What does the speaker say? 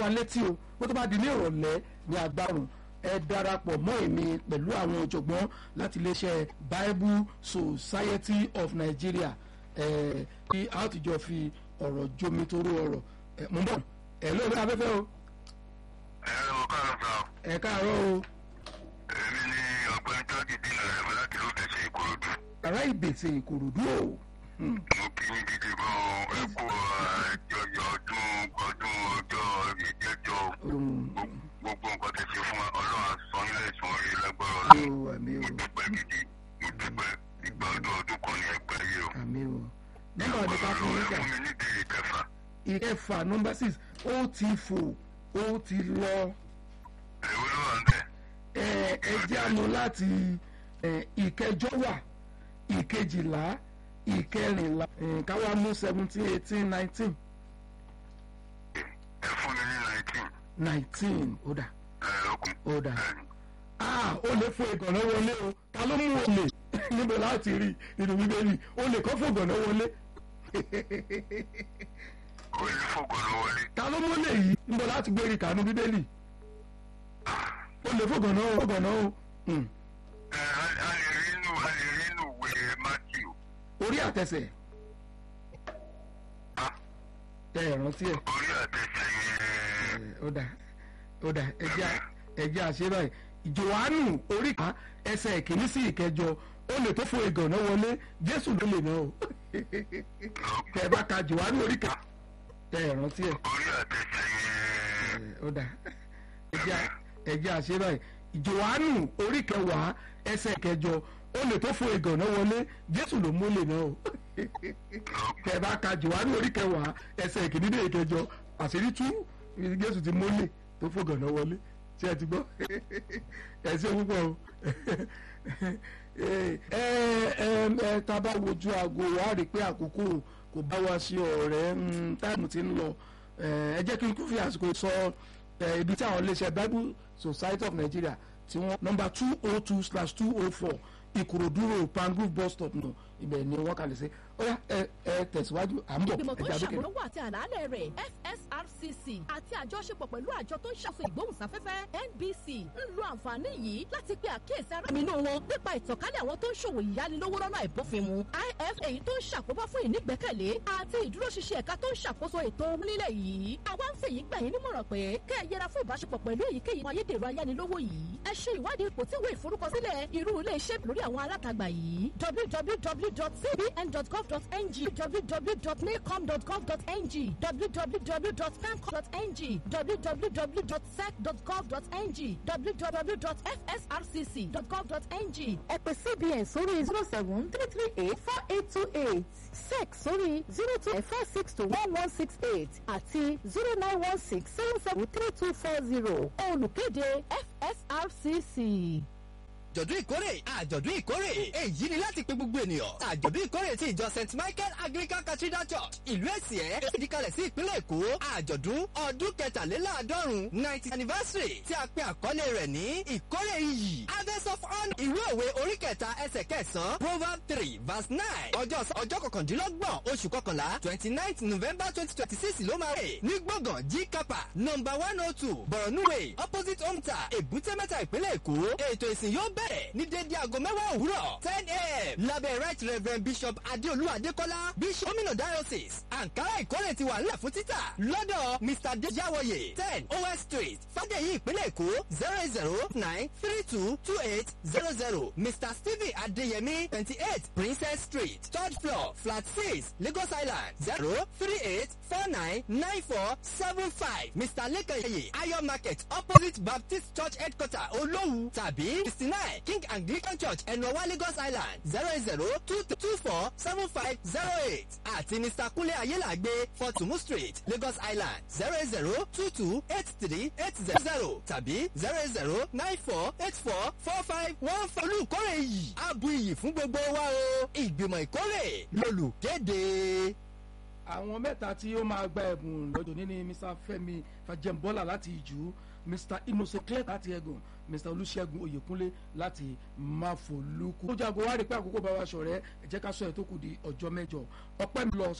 wa létí o bó tó bá di ní ìrọ̀lẹ́ ní agbárùn ẹ darapọ̀ mọ́ èmi pẹ̀lú àwọn ọ̀jọ̀gbọ́n láti iléeṣẹ́ Bible Society of Nigeria ẹ kí a ó ti jọ fi ọ̀rọ̀ jomi toró ọ̀rọ̀ ẹ mú bọ̀ ẹ lóore afẹ́fẹ́ o ẹ ò káàárọ̀ sá o. ẹ káàárọ̀ o èmi ni ọ̀gbẹ́ni tájì dín náírà mi láti ló tẹ̀sẹ̀ ìkòròdú. ará ìbèsè ìkòròdú o Hmm. mo kí yín gidi gan-an ẹ kú àjọyọ̀ ọdún ọdún ọjọ́ ìjẹ́jọ́ Um, gbogbo nǹkan tẹ̀ ṣe fún wa ọlọ́run á san yín lẹ́sùn orí lágbára àmì ọlọ́run. o àmì mo o dúpẹ́ gidi mo dúpẹ́ ìgbà ọdún ọdún kan ní ẹgbẹ́ yìí o. àmì o nọ́mbà ọdún ká fún ẹ yín kà fún mi ní ìbéèrè kẹfà. ìkẹfà nọ́mbà six ó ti fò ó ti lọ èwo ló wà ń bẹ̀? ẹ ẹ jẹ́ àmú láti ẹ, ìkẹjọ wà ìkejìlá ìkẹrìnlá ẹ, káwá mú seventeen eighteen nineteen ẹ fún mi ní nineteen. nineteen ó dà ẹ ọkùn. ó dà ẹ ah ó lè fún ìgànnà wọlé o ta ló mú olè níbo láti rí nínú bíbélì olè kọ́ fún ìgànnà wọlé ó lè fògùn lọ wọlé. ta ló mú olè yìí níbo láti gbé rí kànú bíbélì olè fún ìgànnà o ìgànnà o Hmm. ẹ a a lè rí inú a lè rí inú ìwé Matthew. orí àtẹsẹ̀ Ah, tẹ ẹ rántí ẹ orí àtẹ̀sẹ̀ yẹn. ó dà ó dà ẹjẹ ẹjẹ àṣẹ báyìí Jòhánù orí kan ẹsẹ̀ ìkíní sí ìkẹjọ ó lè tó fún ìgànnà wọlé Jésù ló lè náà o tẹ ẹ bá ka Jòhánù orí kan tẹ ẹ rántí ẹ orí àtẹ̀sẹ̀ yẹn. ó dà ẹjẹ ẹjẹ àṣẹ báyìí Jòhánù orí kẹwàá ẹsẹ̀ ìkẹjọ ó lè tó fún ìgànnà wọlé Jésù ló mú lè náà o tẹ ẹ bá ka Jòhánù orí kẹwàá ẹsẹ̀ ìkíní dé ìkẹjọ àṣírí tú Jésù ti mólè tó fún ìgànnà wọlé tí ẹ ti gbọ́ ẹ ṣe púpọ̀ o ẹ ẹ ẹ tá a bá wojú aago wa rí i pé àkókò kò bá wa sí ọ̀rẹ́ mm, táìmù ti ń lọ ẹ ẹ jẹ́ kí n kú fi àsìkò sọ ẹ ibi tí àwọn iléeṣẹ́ Bible Society of Nigeria tí wọ́n nọ́mbà two oh two slash two oh four Ìkòròdú road Pangrove bus stop nù ibẹ̀ ni wọ́n kàlẹ́ sí ó yá ẹ ẹ tẹ̀síwájú à ń bọ̀ ìgbìmọ̀ tó ń ẹ̀jẹ̀ àdókè. ṣàmúlòwò àti àlàálẹ̀ rẹ̀ FSRCC àti àjọṣepọ̀ pẹ̀lú àjọ tó ń ṣàfihàn ìgbóhùnsáfẹ́fẹ́ NBC ń lo àǹfààní yìí láti pe àkíyèsí ara mi inú wọn nípa ìtànkálẹ̀ àwọn tó ń ṣòwò ìyánilówó lọ́nà àìbófinmu IF èyí tó ń ṣàkóbá fún ìnígbẹ́kẹ̀lé àti ìdúróṣinṣin ẹ̀ka tó ń ṣàkóso ètò ohun nílẹ̀ yìí àwa ń fèyí gbà yín nímọ̀ràn pé kẹ́ ẹ yẹra fún ìbáṣepọ̀ pẹ̀lú èyíkéyìí àwọn ayédèrú ayánilówó yìí ẹ ṣe ìwádìí ipò tí ìwé ìforúkọsílẹ̀ irú ilé iṣẹ́ lórí àwọn alátagbà yìí www.cbn.gov.ng www.nacom.gov.ng www.pencom.ng www.sec.gov.ng www.fsrcc.gov.ng ẹ pè cbn sórí zero seven three three eight four eight two eight sec sórí zero two four six two one one six eight àti zero nine one six seven seven three two four zero olùkéde fsrcc. àjọ̀dún ìkórè àjọ̀dún ìkórè èyí ni láti pe gbogbo ènìyàn àjọ̀dún ìkórè ti ìjọ st michael anglican cathedral church ìlú èsìẹ́ ìdíkalẹ̀ sí ìpínlẹ̀ èkó àjọ̀dún ọdún kẹtàléláàádọ́rùn ninety anniversary tí a pe àkọlé rẹ̀ ní ìkórè iyì harvest of honour ìwé òwe orí kẹta ẹsẹ̀ kẹsàn-án proverb three verse nine ọjọ́ ọjọ́ kọkàndínlọ́gbọ̀n oṣù kọkànlá twenty nine november twenty twenty six ló máa rè ní gbọ̀ngàn g kapa number one oh two boronuwe opposite omta èbúté mẹ́ta ìpínlẹ̀ èkó ètò ìsìn yóò bẹ̀rẹ̀ ní dédé aago mẹ́wàá òwúrọ̀ ten a.m. lábẹ́ right reverend bishop adéolú adékọ́lá bishop gómìnà diocese ankara ìkórè ti wà nílẹ̀ fún títà lọ́dọ̀ mr dejawoye ten os street fàdéyí ìpínlẹ̀ èkó zero zero nine three two two eight zero zero mr stephen adeyemi twenty eight princess street third floor flat six lagos island zero three eight four nine nine four seven five mr lekanyeye ayo market opposite baptist church headquarter olówu tàbí sixty nine king anglican church ẹnuọwá lagos island zero zero two two four seven five zero eight àti mr kunle ayélàgbé fortumu street lagos island zero zero two two eight three eight zero zero tàbí zero zero nine four eight four four five one four olùkórè yìí abu iyì fún gbogbo wa o ìgbìmọ̀ ìkórè lolùkéde. àwọn mẹ́ta tí ó máa gba ẹ̀bùn lọ́jọ́ ní ni mr fẹ́mi fàjẹmbọ́là láti ìjú mr innocent clerk láti ẹ̀gùn mr olùṣègùn oyèkúnlé láti máfolúkú. ó jago wá rí pé àkókò bá wa ṣọ̀rẹ́ ẹ jẹ́ ká sọ ẹ̀ tó kù di ọjọ́ mẹ́jọ ọpẹ́ mi lọ